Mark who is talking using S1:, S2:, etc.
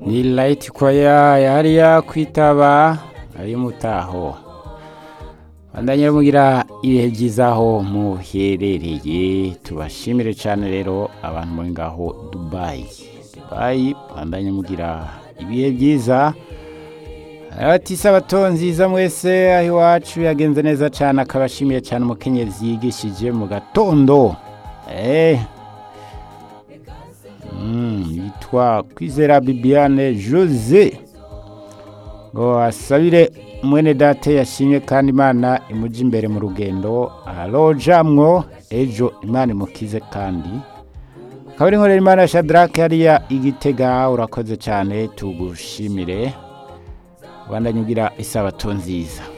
S1: ni Light Choir ya hariya ku itaba y'umutaho bandanye mugira ibihe byiza aho muherereye tubashimire cyane rero abantu muri ngaho Dubai Dubai bandanye mugira ibihe byiza ati sabato nziza mwese aho iwacu yagenze neza cyane akabashimiye cyane umukenyezi yigishije mu gatondo yitwa kwizera bibiane jose ngo asabire mwene date yashimye kandi imana imujya imbere mu rugendo arojamwo ejo imana imukize kandi akaba ari inkorera imana shadarake hariya igitega urakoze cyane tugushimire rwanda nyugira isabato nziza